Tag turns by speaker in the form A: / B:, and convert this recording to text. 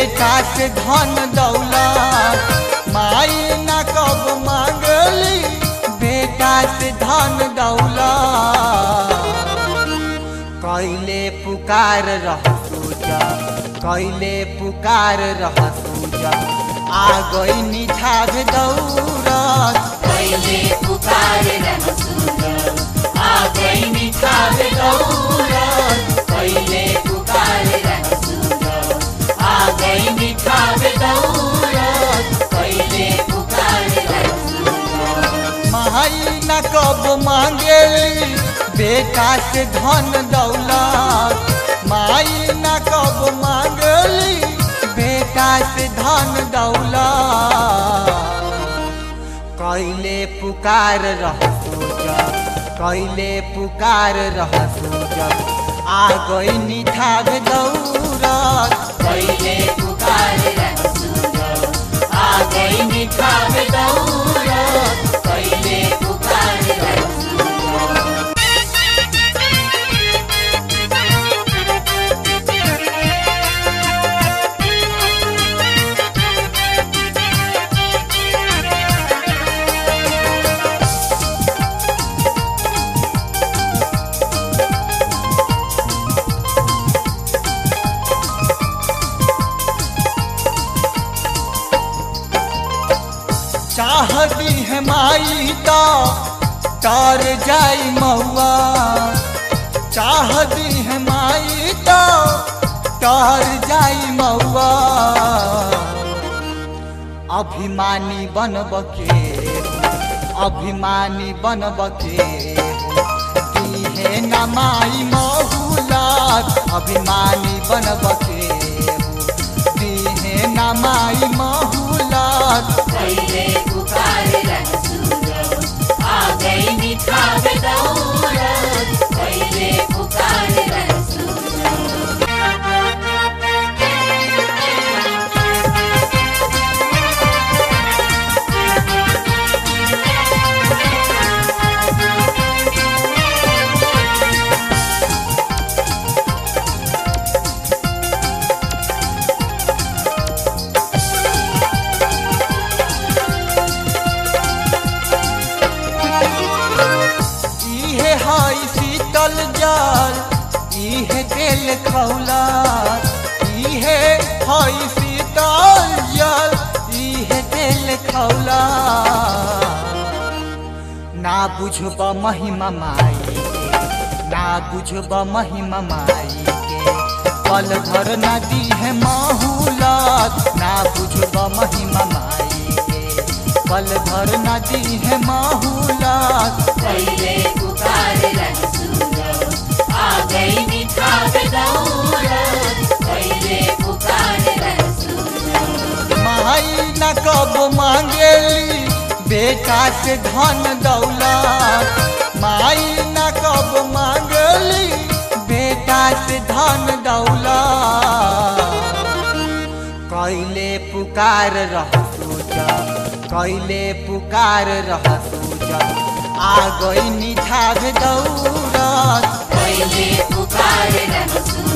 A: बेटा से धन दौलत माई न कब मांगली बेटा से धन दौलत कैले पुकार रह सूजा कैले पुकार रह सूजा आ गई निठाग दौरत
B: पहले पुकार रह सूरज आ गई निखार दौलत पहले पुकार रह सूरज आ गई निखार दौलत पहले पुकार रह सूरज
A: माई न कब मांगेली बेटा से धन दौलत माई न कब मांगली बेटा से धन दौलत कैले पुकार रह सूजा कैले पुकार रह सूजा आ गई निठाग दौरत
B: पहले पुकार रह सूरज आ गई निखार दौलत पहले पुकार रह सूरज
A: चाहती है माई तो तर जाई महुआ चाहती है माई तो तर जाई महुआ अभिमानी बनब के अभिमानी बनब के दीहे न माई महुलात अभिमानी बनब के दीहे न माई महुलात
B: पहले पुकार रह सूरज आ गई निखार दौलत पहले पुकार रह सूरज
A: इहे हई शीतल जल इहे तेल खौला इहे हई शीतल जल इहे तेल खौला ना बुझब महिमा माई के ना बुझब महिमा माई के पल भर नदी है महूलत ना बुझब महिमा माई के पल भर नदी है महूलत
B: पहले पुकार रह सूरज आ गई निखार दौलत पहले पुकार रह सूरज
A: माई न कब मांगेली बेटा से धन दौलत माई न कब मांगली बेटा से धन दौलत कैले पुकार रह सूजा कैले पुकार रह सूजा आ गई निठाग दौरत
B: पहले पुकार रह सूरज